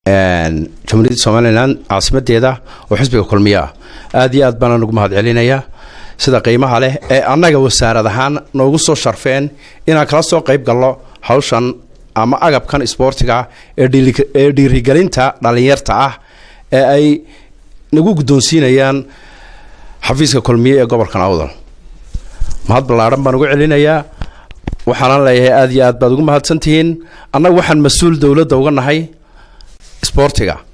jamhuuriyadda somalilan caasimadeeda oo xisbiga kulmiye ah aad iyo aad baana ugu mahad celinayaa sida qiimaha leh ee annaga wasaarad ahaan noogu soo sharfeen inaan kala soo qayb galno hawshan ama agabkan isboortiga ee dhiirigelinta dhallinyarta ah ee ay nagu guddoonsiinayaan xafiiska kulmiye ee gobolkan awdal mahad ballaadhan baan ugu celinayaa waxaana leeyahay aad iyo aad baad ugu mahadsantihiin annaga waxaan mas-uul dowladda uga nahay isboortiga